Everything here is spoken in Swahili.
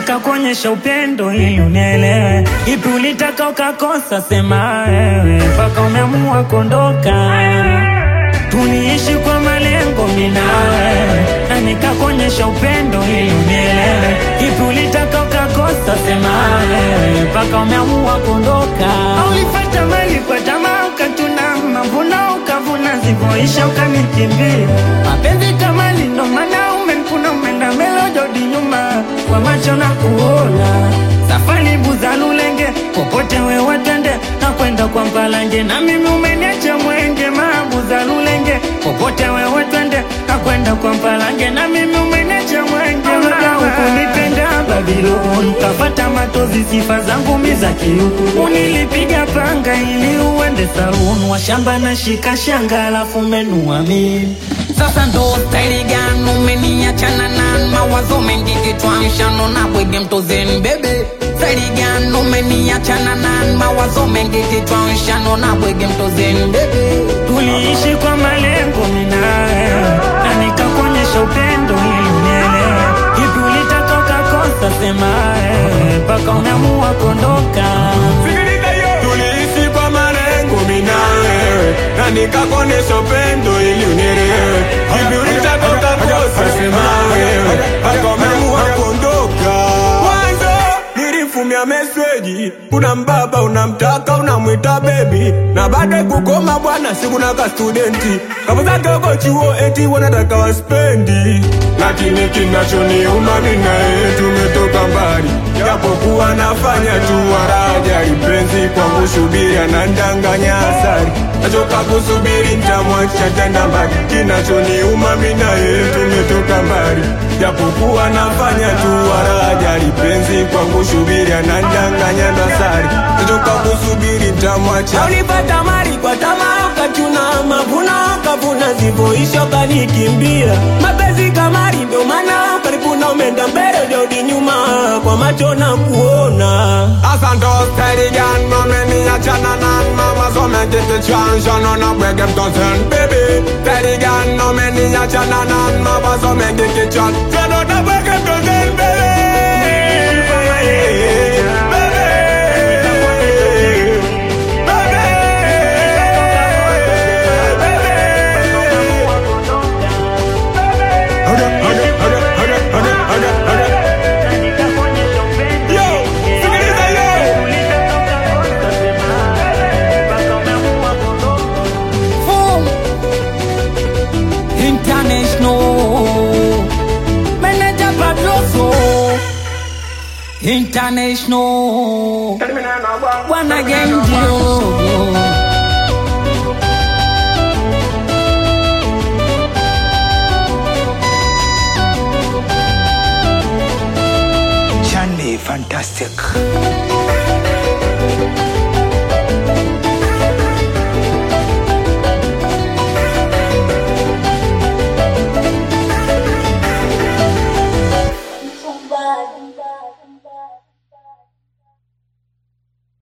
nikakuonyesha upendo ili unielewe. Ipi ulitaka ukakosa, sema wewe, mpaka umeamua kuondoka. Tuliishi kwa malengo mimi na wewe, na nikakuonyesha upendo ili unielewe. Ipi ulitaka ukakosa, sema wewe, mpaka umeamua kuondoka. Ulipata mali kwa tamaa, ukatuna mavuno, ukavuna zivyoisha, ukanikimbia. Mapenzi kama ni ndo maana umenkuna, umeenda melododi nyuma kwa macho na kuona safari buza lulenge, popote wewe twende na kwenda kwa Mpalange, na mimi umeniacha mwenge, mabuza lulenge, popote wewe twende na kwenda kwa Mpalange, na mimi umeniacha mwenge, muda hukunipenda Babylon, kafata matozi, sifa zangu miza kiu, unilipiga panga ili uende saluni, washamba na shika shanga, alafu menua mimi Sasa ndo staili gani umeniachana na mawazo mengi kichwa mshano na bwege mtozeni bebe staili gani umeniachana na mawazo mengi kichwa mshano na bwege mtozeni bebe Tuliishi kwa malengo mimi na wewe, na nikakuonyesha upendo ili unielewe. Ipi ulitaka ukakosa, sema wewe, mpaka umeamua kuondoka. Tuliishi kwa malengo mimi na wewe, na nikakuonesha upendo ili unielewe. Hivi ulitaka ukakosa, sema wewe, mpaka umeamua kuondoka. Mwanzo nilifumia meseji, una mbaba unamtaka, unamwita bebi, na baada kukoma bwana, sikuna ka studenti kapo zake uko chuo, eti wanataka waspendi, lakini kinachoniuma mimi na yeye tumetoka mbali, japokuwa nafanya tu waraja ipenzi kwangu, subiri anandanganya asari, nachoka kusubiri nitamwacha tena mbali, kinachoniuma mimi na yeye tumetoka mbali, japokuwa nafanya tu waraja ipenzi kwangu, subiri anandanganya dasari, nachoka kusubiri nitamwacha Ulipata mali kwa tamaa, ukachuna mavuno, ukavuna zivyoisha, ukanikimbia. Mapenzi kamari, ndio maana ukanipuna, umeenda mbele, rudi nyuma, kwa macho na kuona. Asante steady gan Mami achana nan Mama so me get the chance No no beg them concern baby Steady gan No me ni achana nan Mama so me get the chance So no no beg them concern baby Yo, sikiliza yo Boom. International Manager Pabloso International Bwana Gendio Johnny Fantastic.